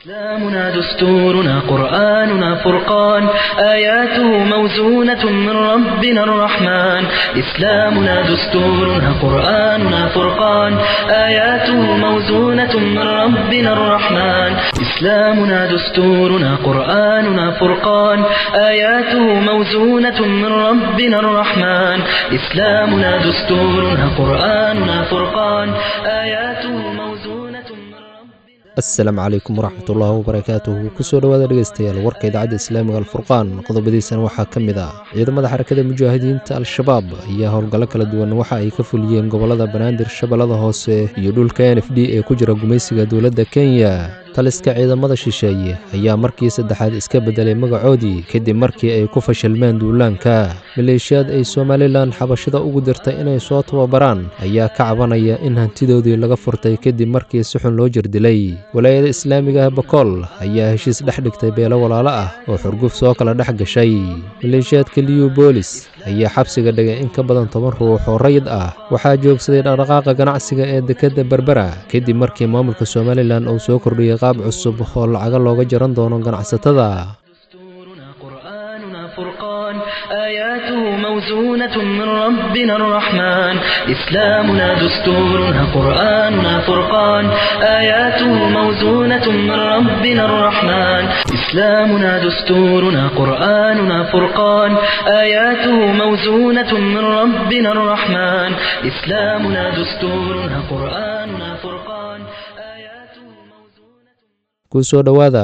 إسلامنا دستورنا قرآننا فرقان آياته موزونة من ربنا الرحمن إسلامنا دستورنا قرآننا فرقان آياته موزونة من ربنا الرحمن إسلامنا دستورنا قرآننا فرقان آياته موزونة من ربنا الرحمن إسلامنا دستورنا قرآننا فرقان آياته موزونة من ربنا asalaamu calaykum waraxmatullaahi wabarakaatuhu kusoo dhowaada dhegeystayaal warka idaacadda islaamiga alfurqaan qodobadiisana waxaa ka mid ah ciidamada xarakada mujaahidiinta al-shabaab ayaa howlgallo kala duwan waxa ay ka fuliyeen gobollada banaadir shabeellada hoose iyo dhulka n f d ee ku jira gumaysiga dowladda kenya taliska ciidamada shisheeye ayaa markii saddexaad iska beddelay magacoodii kadib markii ay ku fashilmeen duulaanka maleeshiyaad ay somalilan xabashada ugu dirtay inay soo tababaraan ayaa ka cabanaya in hantidoodii laga furtay kadib markii si xun loo jirdilay walaayada islaamiga ah bakool ayaa heshiis dhex dhigtay beelo walaalo ah oo xurguf soo kala dhex gashay maleeshiyaadka liyu boolis ayaa xabsiga dhigay in ka badan toban ruux oo rayid ah waxaa joogsaday dhaqdhaqaaqa ganacsiga ee dekedda berbera kadib markii maamulka somalilan uu soo kordhiyey qaab cusub oo lacaga looga jaran doono ganacsatada دستورنا قرآننا فرقان آياته موزونة من ربنا الرحمن إسلامنا دستورنا قرآننا فرقان آياته موزونة من ربنا الرحمن إسلامنا دستورنا قرآننا فرقان آياته موزونة من ربنا الرحمن إسلامنا دستورنا قرآننا فرقان آياته موزونة kusoo dhowaada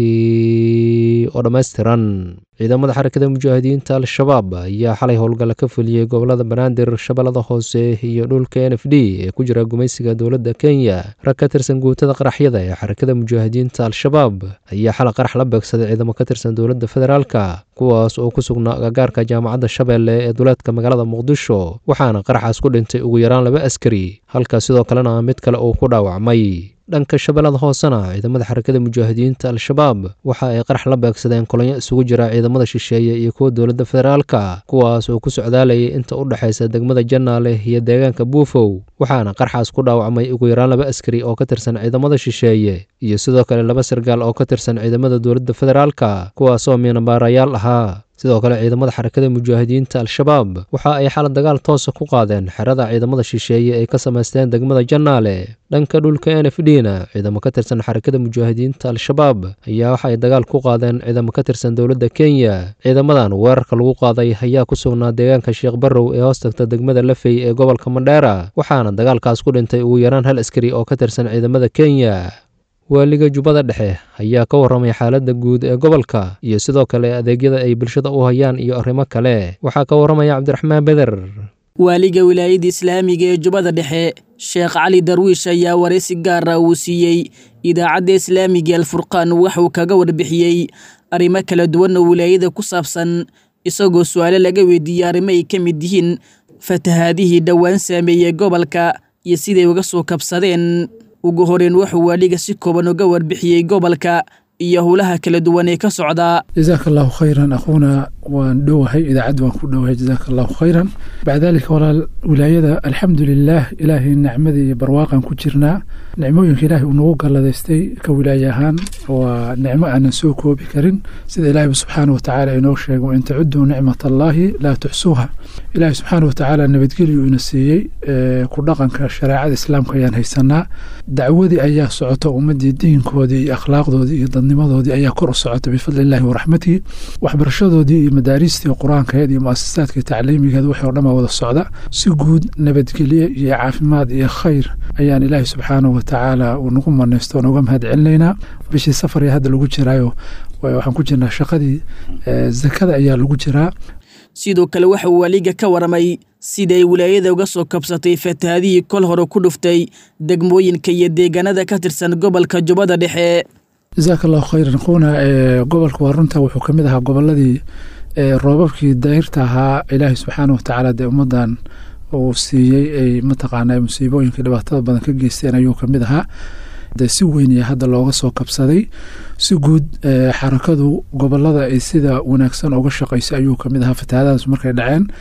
warkii oo dhammaystiran ciidamada xarakada mujaahidiinta al-shabaab ayaa xalay howlgalla ka fuliyey gobollada banaadir shabeellada hoose iyo dhulka n f d ee ku jira gumaysiga dowladda kenya rag ka tirsan guutada qaraxyada ee xarakada mujaahidiinta al-shabaab ayaa xalay qarax la beegsaday ciidamo ka tirsan dowladda federaalka kuwaas oo ku sugnaa agagaarka jaamacadda shabeelle ee duleedka magaalada muqdisho waxaana qaraxaas ku dhintay ugu yaraan laba askari halka sidoo kalena mid kale uu ku dhaawacmay dhanka shabeellada hoosena ciidamada xarakada mujaahidiinta al-shabaab waxa ay qarax la beegsadeen kolonyo isugu jira ciidamada shisheeye iyo kuwa dowladda federaalka kuwaas oo ku socdaalayay inta u dhexaysa degmada jannaale iyo deegaanka buufow waxaana qarxaas ku dhaawacmay ugu yaraan laba askari oo ka tirsan ciidamada shisheeye iyo sidoo kale laba sargaal oo ka tirsan ciidamada dowladda federaalka kuwaasoo miinabaarayaal ahaa sidoo kale ciidamada xarakada mujaahidiinta al-shabaab waxa ay xala dagaal toosa ku qaadeen xerada ciidamada shisheeye ay ka samaysteen degmada jannaale dhanka dhulka n f d na ciidamo ka tirsan xarakada mujaahidiinta al-shabaab ayaa waxa ay dagaal ku qaadeen ciidamo ka tirsan dowladda kenya ciidamadan weerarka lagu qaaday ayaa ku sugnaa deegaanka sheekh barrow ee hoostagta degmada lafey ee gobolka mandheera waxaana dagaalkaas ku dhintay ugu yaraan hal askari oo ka tirsan ciidamada kenya waaliga jubbada dhexe ayaa ka warramay xaaladda guud ee gobolka iyo sidoo kale adeegyada ay bulshada u hayaan iyo arrimo kale waxaa ka warramaya cabdiraxmaan beder waaliga wilaayada islaamiga ee jubbada dhexe sheekh cali darwiish ayaa waraysi gaara uu siiyey idaacadda islaamiga alfurqaan waxuu kaga warbixiyey arrimo kala duwan oo wilaayada ku saabsan isagoo su-aale laga weydiiyey arrimo ay ka mid yihiin fatahaadihii dhowaan saameeyey gobolka iyo siday uga soo kabsadeen ugu horeyn wuxuu waaliga si kooban uga warbixiyey gobolka iyo howlaha kala duwan ee ka socdaa jazaaka allahu khayran akhuuna waan dhowahay idaacad waan ku dhowahay jazaaka allahu khayran bacda dalika walaal wilaayada alxamdu lilaah ilaahay nicmadii iyo barwaaqan ku jirnaa nicmooyinka ilaahay uu nagu galladaystay ka wilaaye ahaan waa nicmo aanan soo koobi karin sida ilaahayba subxaana wa tacaala inoo sheegay wain tacuduu nicmat allaahi laa tuxsuuha ilaahay subxaana wa tacaala nabadgelyu ina siiyey ku dhaqanka shareecada islaamka ayaan haysanaa dacwadii ayaa socota ummadii diinkoodii iyo akhlaaqdoodii iyo dadnimadoodii ayaa kor u socota bifadli illahi waraxmatihi waxbarashadoodii iyo madaariistii qur-aankeed iyo muasasaadkii tacliimigeed wixii o dhan baa wada socda si guud nabadgelye iyo caafimaad iyo khayr ayaan ilaahay subxaanahu wa tacaala uu nagu manaysto nooga mahad celinaynaa bishii safar ee hadda lagu jiraayo waxaan ku jirnaa shaqadii zakada ayaa lagu jiraa sidoo kale waxa uu waaliga ka warramay siday wilaayada uga soo kabsatay fatahaadihii kol hore ku dhuftay degmooyinka iyo deegaanada ka tirsan gobolka jubbada dhexe jazaaka allahu khayran akhuuna gobolka waa runta wuxuu ka mid ahaa goboladii roobabkii dayrta ahaa ilaahay subxaana wa tacaala dee ummaddan uu siiyey ay mataqaanaa musiibooyinka dhibaatada badan ka geysteen ayuu ka mid ahaa dee si weyn iyo hadda looga soo kabsaday si guud xarakadu gobolada ay sida wanaagsan uga shaqaysay ayuu ka mid ahaa fatahaadadas markay dhaceen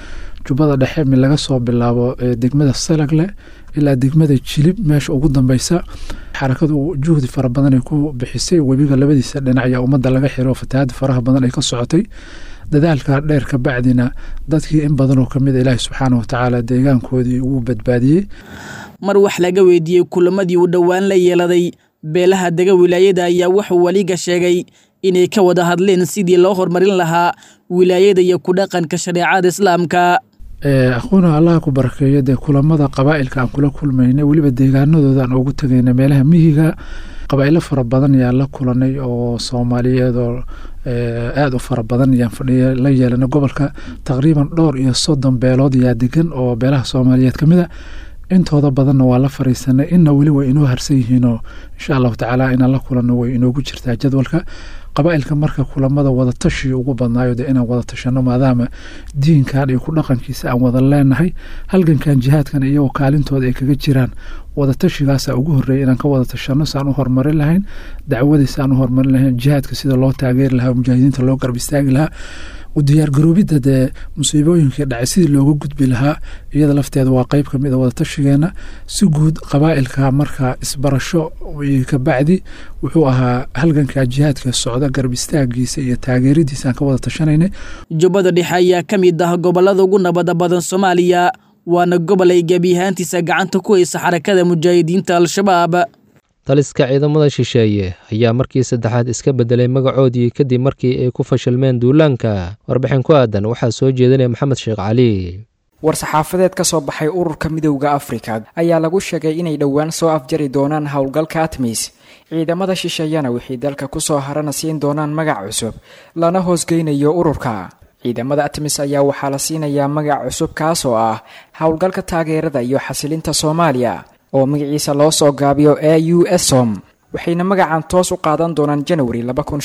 jubbada dhexe mi laga soo bilaabo degmada salagle ilaa degmada jilib meesha ugu dambeysa xarakadu juhdi fara badan ay ku bixisay webiga labadiisa dhinac ayaa ummadda laga xiro fatahaada faraha badan ay ka socotay dadaalka dheer ka bacdina dadkii in badan oo kamid a ilaahi subxaana watacaala deegaankoodii uu badbaadiyey mar wax laga weydiiyey kulamadii uu dhowaan la yeeladay beelaha dega wilaayada ayaa wuxuu weliga sheegay inay ka wada hadleen sidii loo horumarin lahaa wilaayada iyo ku dhaqanka shareecada islaamka aquuna allaha ku barakeeyo dee kulamada qabaa'ilka aan kula kulmaynay weliba deegaanadooda aan ugu tegayna meelaha miyiga qabaa'ilo fara badan ayaan la kulanay oo soomaaliyeed oo aada u fara badan ayaan fadhiya la yeelanay gobolka taqriiban dhowr iyo soddon beelood ayaa degan oo beelaha soomaaliyeed ka mid a intooda badanna waa la fariisanay inna weli way inoo harsan yihiinoo insha allahu tacaala inaan la kulanno way inoogu jirtaa jadwalka qabaa'ilka marka kulamada wadatashi ugu badnaayo dee inaan wada tashano maadaama diinkan iyo ku dhaqankiisa aan wada leenahay halgankan jihaadkan iyagoo kaalintooda ay kaga jiraan wadatashigaasa ugu horreeya inaan ka wada tashano saan u horumarin lahayn dacwadiisa aan u horumarin lahayn jihaadka sida loo taageeri lahaa mujaahidiinta loo garab istaagi lahaa u diyaargaroobidda dee musiibooyinkii dhacay sidii looga gudbi lahaa iyada lafteeda waa qeyb kamid a wadatashigeena si guud qabaa'ilka marka isbarasho ka bacdi wuxuu ahaa halganka jihaadka socda garab istaagiisa iyo taageeradiisa aan ka wada tashanaynay jubbada dhexe ayaa ka mid ah gobolada ugu nabada badan soomaaliya waana gobol ay gebi ahaantiisa gacanta ku haysa xarakada mujaahidiinta al-shabaab taliska ciidamada shisheeye ayaa markii saddexaad iska beddelay magacoodii kadib markii ay ku fashilmeen duulaanka warbixin ku aadan waxaa soo jeedinaya maxamed sheekh cali war-saxaafadeed ka soo baxay ururka midowda afrika ayaa lagu sheegay inay dhowaan soo afjari doonaan howlgalka atmis ciidamada shisheeyana wixii dalka kusoo harana siin doonaan magac cusub lana hoosgeynayo ururka ciidamada atmis ayaa waxaa la siinayaa magac cusub kaas oo ah howlgalka taageerada iyo xasilinta soomaaliya oo magaciisa loo soo gaabiyo e u som waxayna magacan toos u qaadan doonaan janawari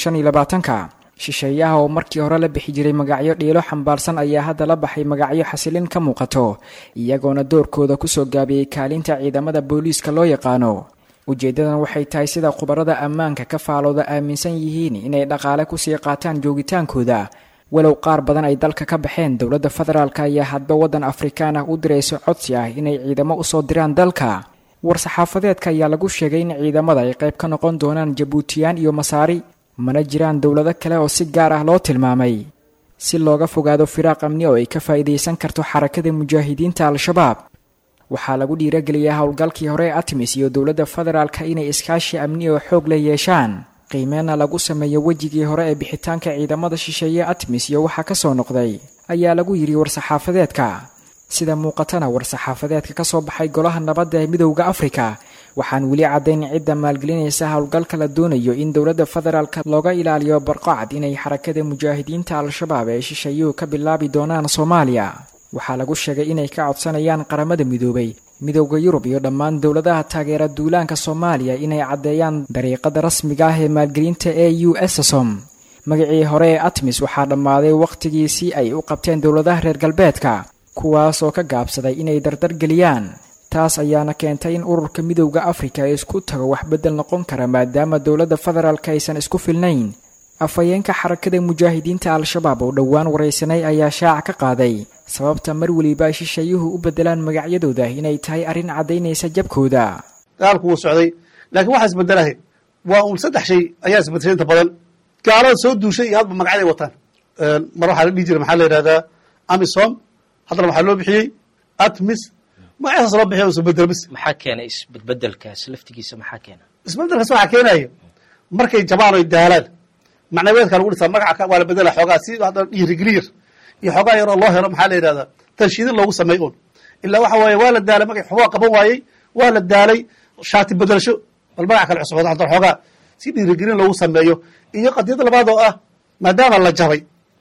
ka shisheeyaha oo markii hore la bixi jiray magacyo dhiilo xambaarsan ayaa hadda la baxay magacyo xasilin ka muuqato iyagoona doorkooda kusoo gaabiyey kaalinta ciidamada booliiska loo yaqaano ujeeddadan waxay tahay sida khubarada ammaanka ka faalooda aaminsan yihiin inay dhaqaale kusii qaataan joogitaankooda walow qaar badan ay dalka ka baxeen dowladda federaalk ayaa hadba waddan afrikaan ah u dirayso codsi ah inay ciidamo usoo diraan dalka war-saxaafadeedka ayaa lagu sheegay in ciidamada ay qayb ka noqon doonaan jabuutiyaan iyo masaari mana jiraan dowlado kale oo si gaar ah loo tilmaamay si looga fogaado firaaq amni oo ay ka faa'iidaysan karto xarakada mujaahidiinta al-shabaab waxaa lagu dhiirageliyay howlgalkii hore ee atmis iyo dowladda federaalka inay iskaashi amni oo xoog la yeeshaan qiimeenna lagu sameeyo wejigii hore ee bixitaanka ciidamada shisheeye atmis iyo waxaa ka soo noqday ayaa lagu yidhi war-saxaafadeedka sida muuqatana war-saxaafadeedka ka soo baxay golaha nabadda ee midowda afrika waxaan weli caddayn cidda maalgelinaysa howlgalka la doonayo in dowladda federaalka looga ilaaliyo barqacad inay xarakada mujaahidiinta al-shabaab ee shisheeyuhu ka bilaabi doonaan soomaaliya waxaa lagu sheegay inay ka codsanayaan qaramada midoobay midowda yurub iyo dhammaan dowladaha taageera duulaanka soomaaliya inay caddeeyaan dariiqada rasmiga ah ee maalgelinta e u som magacii hore ee atmis waxaa dhammaaday wakhtigiisii ay u qabteen dowladaha reer galbeedka kuwaas oo ka gaabsaday inay dardargeliyaan taas ayaana keentay in ururka midowda afrika isku tago wax beddel noqon kara maadaama dowladda federaalk aysan isku filnayn afhayeenka xarakada mujaahidiinta al-shabaab oo dhowaan waraysanay ayaa shaaca ka qaaday sababta mar weliba ay shisheeyuhu u beddelaan magacyadooda inay tahay arrin caddaynaysa jabkooda dagaalku wuu socday laakiin waxaa isbedelahay waa uun saddex shay ayaa isbedeshay inta badan gaalada soo duushay iyo hadba magacyaday wataan mar waxaa la dhihi jiray maxaa la yidhahdaa amisom haddana waxaa loo bixiyey atmis magacasaas loo bixiy isbedel bis maxaa keenay isbedbedelkaas laftigiisa maxaa keena isbedelkaas waxaa keenaya markay jabaan oy daalaan macnaweedka lagu dhisaa magaca waa la bedela xoogaa si hadda dhiirigeliyar iyo xoogaa yaroo loo helo maxaa la yidhahdaa tanshiidin loogu sameey un ilaa waxa waaye waa la daalay magac xoogaa qaban waayey waa la daalay shaati bedelasho bal magac kale cusub hadda xoogaa si dhiirigelin loogu sameeyo iyo qadiyada labaad oo ah maadaama la jabay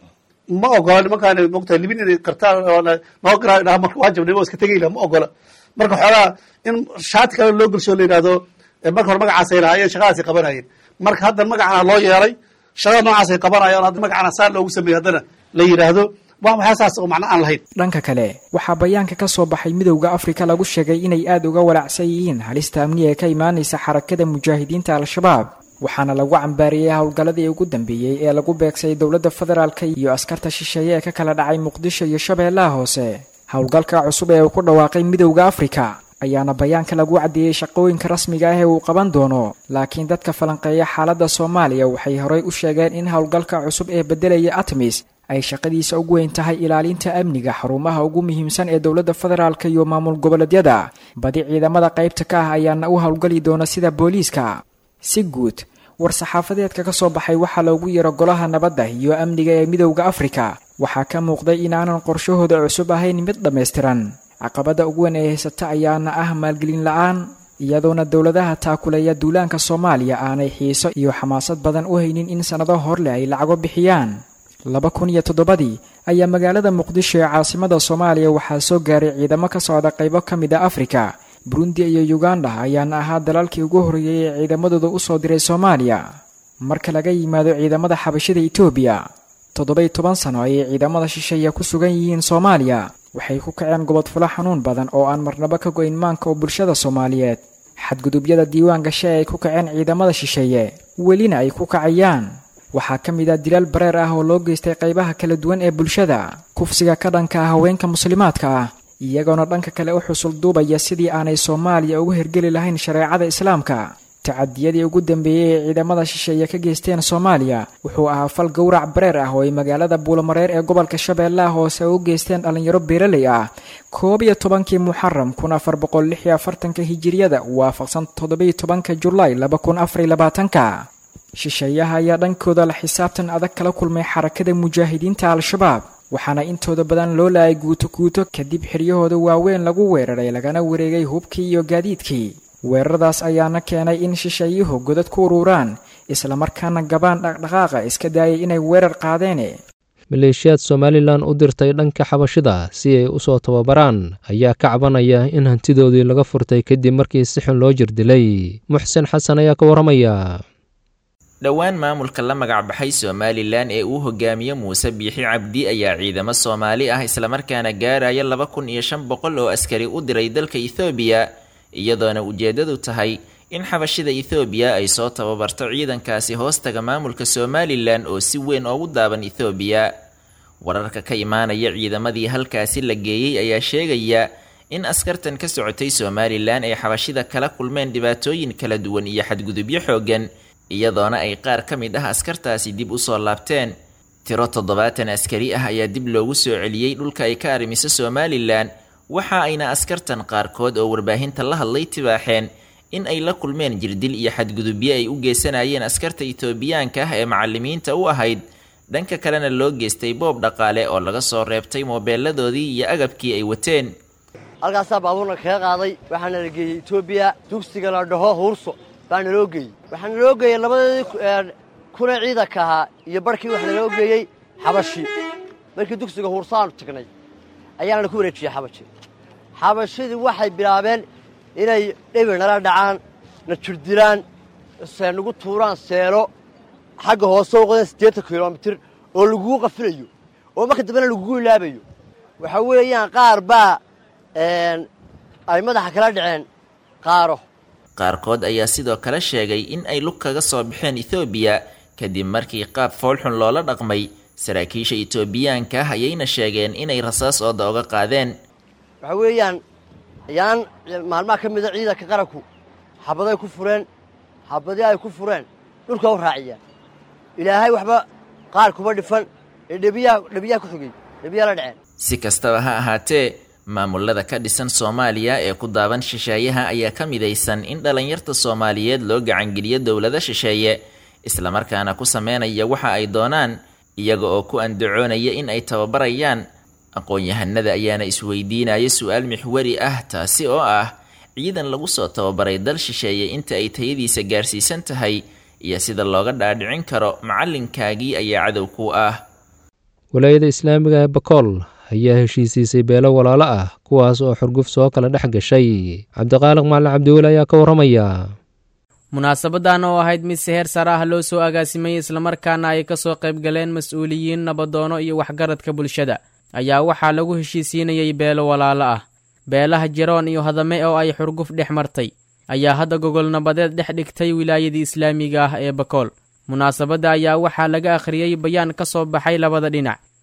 ma ogola nimankaan mogtahay libin inay qartaan noo garaa marka waa jabnay oo iska tegayla ma ogola marka xoogaa in shaati kale loo gelsho la yidhahdo marka hore magacaasay lahaayeen shaqadaasay qabanayeen marka hadda magacana loo yeelay shaqada noocaasay qabanayaan hadda magacana saa loogu sameeyey haddana la yidhaahdo waa maxaa saas oo macno aan lahayn dhanka kale waxaa bayaanka ka soo baxay midowda afrika lagu sheegay inay aada uga walaacsan yihiin halista amniga ee ka imaanaysa xarakada mujaahidiinta al-shabaab waxaana lagu cambaariyey howlgalladii ugu dambeeyey ee lagu beegsay dowladda federaalka iyo askarta shisheeye ee ka kala dhacay muqdisho iyo shabeellaha hoose howlgalka cusub ee uu ku dhawaaqay midowda afrika ayaana bayaanka lagu caddeeyey shaqooyinka rasmiga ah ee uu qaban doono laakiin dadka falanqeeya xaaladda soomaaliya waxay horey u sheegeen in howlgalka cusub ee beddelaya atmis ay shaqadiisa ugu weyn tahay ilaalinta amniga xarumaha ugu muhiimsan ee dowladda federaalk iyo maamul goboleedyada badi ciidamada qaybta ka ah ayaana u howlgali doona sida booliiska si guud war-saxaafadeedka ka soo baxay waxaa loogu yeero golaha nabadda iyo amniga ee midowda afrika waxaa ka muuqday inaanan qorshahooda cusub ahayn mid dhammaystiran caqabadda ugu weyn ee haysata ayaana ah maalgelin la-aan iyadoona dowladaha taakuleeya duulaanka soomaaliya aanay xiiso iyo xamaasad badan u haynin in sannado horleh ay lacago bixiyaan laba kun iyo toddobadii ayaa magaalada muqdisho ee caasimada soomaaliya waxaa soo gaaray ciidamo ka socda qaybo ka mid a afrika burundi iyo uganda ayaana ahaa dalalkii ugu horreeyey ee ciidamadooda u soo diray soomaaliya marka laga yimaado ciidamada xabashida etoobiya toddoba-iyo toban sano ayay ciidamada shisheeya ku sugan yihiin soomaaliya waxay ku kaceen gobodfulo xanuun badan oo aan marnabo ka go-in maanka oo bulshada soomaaliyeed xadgudubyada diiwaan gashe ay ku kaceen ciidamada shisheeye welina ay ku kacayaan waxaa ka mid ah dilaal bareer ah oo loo geystay qaybaha kala duwan ee bulshada kufsiga ka dhanka ah haweenka muslimaadka ah iyagoona dhanka kale u xusul duubaya sidii aanay soomaaliya ugu hergeli lahayn shareecada islaamka tacadiyadii ugu dambeeyey ee ciidamada shisheeye ka geysteen soomaaliya wuxuu ahaa fal gowrac bareer ah oo ay magaalada buulamareer ee gobolka shabeellaha hoose u geysteen dhallinyaro beeraley ah koob iyo tobankii muxaram kun afar boqol lix iyo afartanka hijiriyada waafaqsan toddobiyo tobanka julaay laba kun afariyo labaatanka shisheeyaha ayaa dhankooda la xisaabtan adag kala kulmay xarakada mujaahidiinta al-shabaab waxaana intooda badan loo laayay guuto guuto kadib xiryahooda waaweyn lagu weeraray lagana wareegay hubkii iyo gaadiidkii weeraradaas ayaana keenay in shisheeyuhu godad ku ururaan islamarkaana gabaan dhaqdhaqaaqa iska daayay inay weerar qaadeen maleeshiyaad somalilan u dirtay dhanka xabashida si ay u soo tababaraan ayaa ka cabanaya in hantidoodii laga furtay kadib markii si xun loo jirdilay muxsen xasan ayaa ka warramaya dhowaan maamulka la magacbaxay somalilan ee uu hogaamiye muuse biixi cabdi ayaa ciidamo soomaali ah islamarkaana gaaraya laba kun iyo shan boqol oo askari u diray dalka ethoobiya iyadoona ujeeddadu tahay in xabashida ethoobiya ay soo tababarto ciidankaasi hoostaga maamulka somalilan oo si weyn oogu daaban ethoobiya wararka ka imaanaya ciidamadii halkaasi la geeyey ayaa sheegaya in askartan ka socotay somalilan ay xabashida kala kulmeen dhibaatooyin kala duwan iyo xadgudubyo xooggan iyadoona ay qaar ka mid ah askartaasi dib usoo laabteen tiro toddobaatan askari ah ayaa dib loogu soo celiyey dhulka ay ka arrimiso somalilan waxa ayna askartan qaarkood oo warbaahinta la hadlay tibaaxeen in ay la kulmeen jirdil iyo xadgudubyo ay u geysanayeen askarta itoobiyaanka ah ee macalimiinta u ahayd dhanka kalena loo geystay boob dhaqaale oo laga soo reebtay moobeeladoodii iyo agabkii ay wateen halkaasaa baabuurna kaga qaaday waxaana la geeyey etoobiya dugsiga la dhaho huurso baa naloo geeyey waxaa naloo geeyey labadeedii kuna ciidanka ahaa iyo barhkii waxa naloo geeyey xabashi markii dugsiga huursaanu tagnay ayaana ku wareejiyey xabashi xabashidii waxay bilaabeen inay dhibir nala dhacaan na jirdilaan nagu tuuraan seelo xagga hoose u qodeen siddeetan kilomitir oo lagugu qafilayo oo marka dambena lagugu ilaabayo waxaa weeyaan qaar baa ay madaxa kala dhaceen qaaro qaarkood ayaa sidoo kale sheegay in ay lug kaga soo baxeen ethoobiya kadib markii qaab foolxun loola dhaqmay saraakiisha etoobiyaanka ah ayayna sheegeen inay rasaas ooda oga qaadeen waxaa weeyaan yaan maalmaha ka mida ciidanka qaranku xabaday ku fureen xabadii ay ku fureen dhulka u raaciyaan ilaahay waxba qaar kuma dhifan ee dhebiyaha dhebiyaha ku xigay dhebiyaha la dhaceen si kastaba ha ahaatee maamulada ka dhisan soomaaliya ee ku daaban shisheeyaha ayaa ka midaysan in dhallinyarta soomaaliyeed loo gacangeliyo dowlado shisheeye islamarkaana ku sameynaya waxa ay doonaan iyaga oo ku andacoonaya in ay tababarayaan aqoon-yahanada ayaana isweydiinaya su-aal mixwari ah taasi oo ah ciidan lagu soo tababaray dal shisheeye inta ay tayadiisa gaarsiisan tahay iyo sida looga dhaadhicin karo macalinkaagii ayaa cadow ku ah walaayada islaamiga ee bakool ayaa heshiisiisay beelo walaalo ah kuwaas oo xurguf soo kala dhex gashay cabdiqaaliq macalin cabdiweli ayaa ka warramaya munaasabadan oo ahayd mid si heer sare ah loo soo agaasimay islamarkaana ay ka soo qayb galeen mas-uuliyiin nabadoono iyo waxgaradka bulshada ayaa waxaa lagu heshiisiinayay beelo walaalo ah beelaha jiroon iyo hadame oo ay xurguf dhex martay ayaa hadda gogol nabadeed dhex dhigtay wilaayadii islaamiga ah ee bakool munaasabadda ayaa waxaa laga akhriyey bayaan ka soo baxay labada dhinac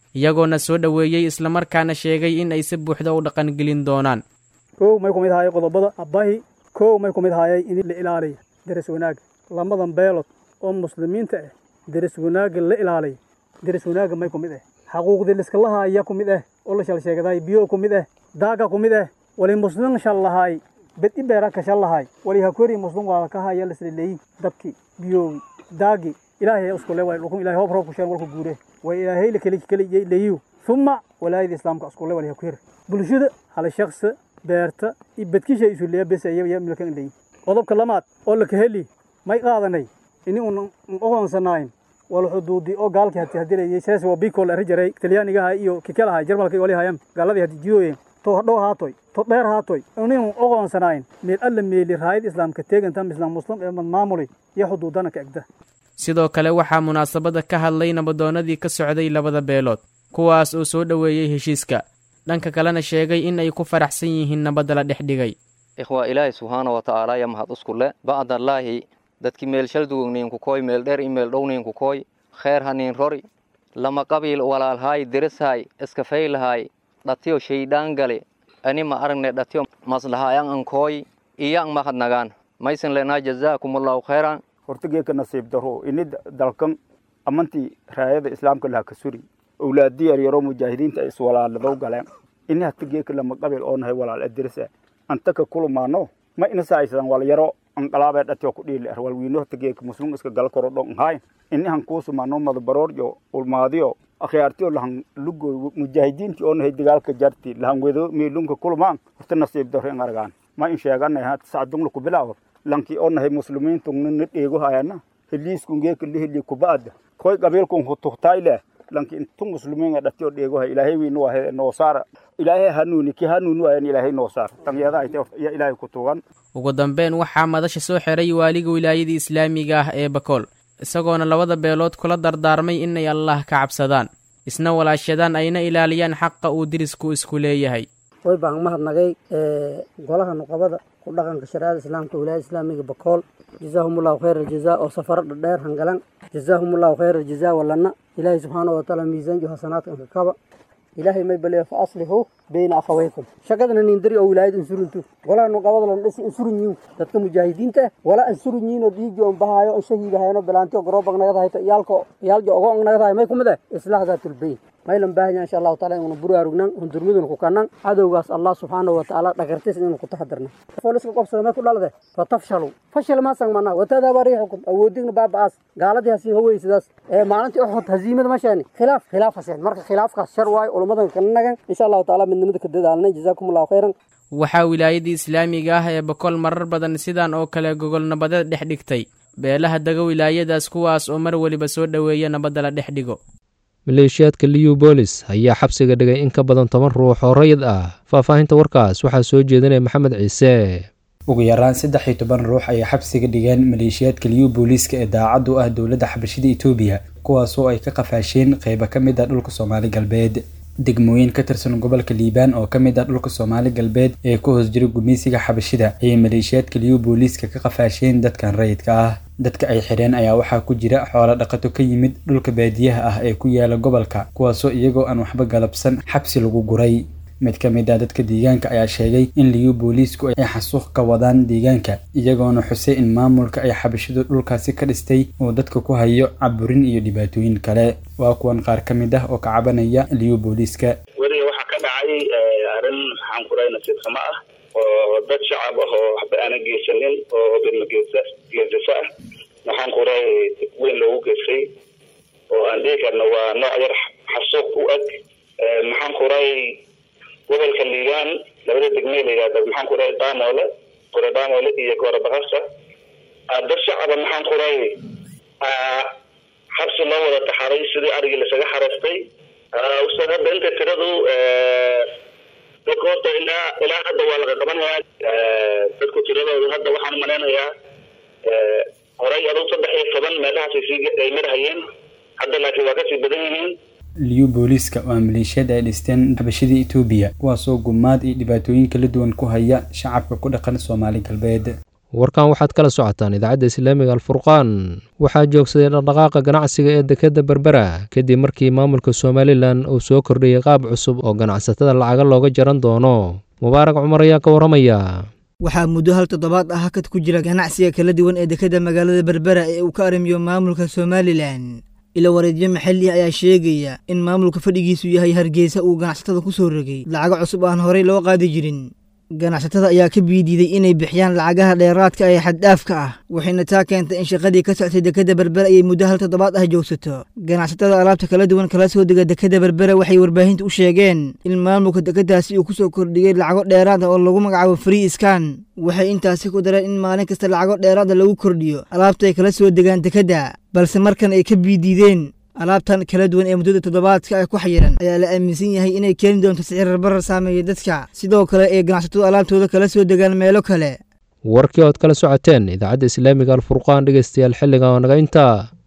iyagoona soo dhoweeyey islamarkaana sheegay in ay si buuxda u dhaqangelin doonaan kow may ku mid ahayay qodobada abbahi kow may ku mid ahayay in la ilaaliya deris wanaagga lamadan beelod oo muslimiinta ah deris wanaagga la ilaaliya deris wanaagga may ku mid ah xaquuqdii liskalahaaya ku mid ah oo la shal sheegaday biyo ku mid ah daaga ku mid ah wali muslim shal lahaay bedi beera ka shal lahaay wali hakori muslim waa ka haya lisleeyi dabki biyoogi daagi ilaahay isku le way dhulkun ilaahay hoob roob ku sheen walku guure way ilaahay la keli keli leeyu thumma walaayada islaamka isku le wali hakori bulshada hal shakhs beerta iyo bedkisha isu leeya bes ayaa milkan leeyi qodobka lamaad oo la kaheli may qaadanay ini uun oqoonsanayn wal xuduudi oo gaalkii hati hadilayay sees waa bikol arijaray talyaanigaha iyo kikelaha jarmalka iyo walihayam gaaladii hadi jidooyen to hadhow haatoy to dheer haatoy inuu oqoonsanayn meel alla meeli raayid islaamka teegantam islaam muslim ee maamulay iyo xuduudana ka egda sidoo kale waxaa munaasabada ka hadlay nabadoonnadii ka socday labada beelood kuwaas oo soo dhoweeyey heshiiska dhanka kalena sheegay in ay ku faraxsan yihiin nabadda la dhex dhigay ikhwa ilaahay subxaana wa tacaala ya mahad usku le bacdallaahi dadki meel shaldugogniinku koy meel dheer i meel dhowniinku koy kheer haniin rori lama qabiil walaalhaay dirishaay iskafaylahaay dhatiyo shaydhaan gale ani ma aragne dhatiyo maslahayan ankooy iyan mahadnagaan maysan lenaa jazaakumullahu khayran hortageeka nasiib daro ini dalkan amantii raayada islaamka laha ka suri owlaadi yaryaro mujaahidiinta ay iswalaaladow galeen ini hatageeka lama qabiil oo nahay walaal adirisa antaka kulumaano ma inasaaysadan walyaro anqalaabee dhatiyo ku dhiili ar walwiino hatageeka muslim iska gal koro dhon haay ini han kuusumaano madabarooryo ulmaadiyo akhyaartiyo lahan lugoy mujaahidiintii oo nahay dagaalka jarti lahan wedo meelunka kulumaan horta nasiib daro in argaan ma in sheeganay ha sacdungla ku bilaawo lankii oo nahay muslimiintu na dheego hayana heliiskun geeka lihili kuba'ada koy qabiilkun hutuhtayle lanki intu muslimiin dhatiyo dheego hay ilaahay wiinu wahe noo saara ilaahay hanuuni ki hanuuni waayan ilaahay noo saar tanyeeda ay ya ilaahay ku tugan ugu dambeyn waxaa madasha soo xiray waaliga wilaayadii islaamiga ah ee bakool isagoona labada beelood kula dardaarmay inay allah ka cabsadaan isna walaashadaan ayna ilaaliyaan xaqa uu dirisku isku leeyahay way baan mahadnagay golaha nuqabada ku dhaqanka shareecada islaamka wilaayada islaamiga bakool jazaahumullahu khayra aljazaa oo safaro dhadheer hangalan jazaahumullahu khayra aljazaa walana ilaahay subxaana watacaala miisaanjo hasanaadkan ka kaba ilaahay may baleeyo fa aslihu bayna akhawaykum shaqadana nindari oo wilaayada insuruntu golaha nuqabada lan dhisi insurun yiin dadka mujaahidiinta wala insurun yiin oo dhiigi on bahaayo on shahiiga hayano bilaantiyo garoobag nagada hayto iyaalko iyaaljo ogo on nagada hay may kumid eh islaax daatul bayn maylan baahanya insha allahu taala inuu buraarugnan hundurmidun ku kanan cadowgaas allah subxaanahu watacaala dhagartis inuu ku taxadirna fooliska qobsada may ku dhalade fatafshalu fashil ma sangmana watadaba riixukum awoodigna baaba'aas gaaladii hasiin hawey sidaas ee maalintii uxud haziimada ma sheeni khilaaf khilaaf haseen marka khilaafkaas shar waayo ulamadan kana nagan insha allahu taala midnimada ka dadaalnay jazaakum allahu khayran waxaa wilaayadii islaamiga ah ee bakool marar badan sidan oo kale gogol nabadeed dhex dhigtay beelaha dega wilaayadaas kuwaas oo mar weliba soo dhoweeya nabadda la dhex dhigo maleeshiyaadka liubolis ayaa xabsiga dhigay in ka badan toban ruux oo rayid ah faahfaahinta warkaas waxaa soo jeedinaya maxamed ciise ugu yaraan saddex iyo toban ruux ayay xabsiga dhigeen maleeshiyaadka liyu booliiska ee daacad u ah dowladda xabashida etoobiya kuwaasoo ay ka qafaasheen qeybo ka mid ah dhulka soomaali galbeed degmooyin ka tirsan gobolka liibaan oo ka mid ah dhulka soomaali galbeed ee ku hoos jira gumeysiga xabashida ayay maleeshiyaadka liyu booliiska ka qafaasheen dadkan rayidka ah dadka ay xidheen ayaa waxaa ku jira xoolo dhaqato ka yimid dhulka baadiyaha ah ee ku yaala gobolka kuwaasoo iyagoo aan waxba galabsan xabsi lagu guray mid ka mid ah dadka deegaanka ayaa sheegay in liyu booliisku ay xasuuq ka wadaan deegaanka iyagoona xusay in maamulka ay xabashidu dhulkaasi ka dhistay uu dadka ku hayo caburin iyo dhibaatooyin kale waa kuwan qaar ka mid ah oo ka cabanaya liyu booliiska weliga waxaa ka dhacay arrin maxaan kuray nasiib xumo ah oo dad shacab ah oo waxba aanan geysanin oo bidma geesa geesasa ah maxaan kuray dib weyn loogu geystay oo aan dhihi karno waa nooc yar xasuuq u eg maxaan kuray gobolka liibaan labada degmee la yidhahda maxaan kuray daanoole kore daanoole iyo goora bakasa dad shacaba maxaan kuray xabsi loo wada taxaray sidii arigii lasaga xareystay ustaad hadda inta tiradu dadka horta ilaa ilaa hadda waa laga qabanayaa dadku tiradoodu hadda waxaan umalaynayaa horay aduu saddex iyo toban meelahaasay sii ay marhayeen hadda laakiin waa kasii badan yihiin liyu booliiska waa maleeshiyada ay dhisteen xabashida etoobiya kuwaasoo gumaad iyo dhibaatooyin kala duwan ku haya shacabka ku dhaqan soomaali galbeed warkan waxaad kala socotaan idaacadda islaamiga alfurqaan waxaa joogsaday dhaqdhaqaaqa ganacsiga ee dekedda berbera kadib markii maamulka somalilan uu soo kordhiyey qaab cusub oo ganacsatada lacaga looga jaran doono mubaarak cumar ayaa ka warramaya waxaa muddo hal toddobaad ah hakad ku jira ganacsiga kala duwan ee dekedda magaalada berbera ee uu ka arrimiyo maamulka somalilan ilo wareedyo maxalli ayaa sheegaya in maamulka fadhigiisu yahay hargeysa uu ganacsatada ku soo rogay lacago cusub aan horey loo qaadi jirin ganacsatada ayaa ka biidiiday inay bixiyaan lacagaha dheeraadka ee xaddhaafka ah waxayna taa keentay in shaqadii ka soctay dekedda berbera ayay muddo hal toddobaad ah joogsato ganacsatada alaabta kala duwan kala soo dega dekedda berbera waxay warbaahinta u sheegeen in maamulka dekeddaasi uu ku soo kordhiyey lacago dheeraad ah oo lagu magacaabo free skan waxay intaasi ku dareen in maalin kasta lacago dheeraada lagu kordhiyo alaabta ay kala soo degaan dekedda balse markan ay ka biidiideen alaabtan kala duwan ee muddada toddobaadka ah ku xayiran ayaa la aaminsan yahay inay keeni doonto sicirarbarar saameeya dadka sidoo kale ee ganacsatadu alaabtooda kala soo degaan meelo kale warkii ood kala socoteen idaacadda islaamiga alfurqaan dhegeystayaal xilliga oo naga intaa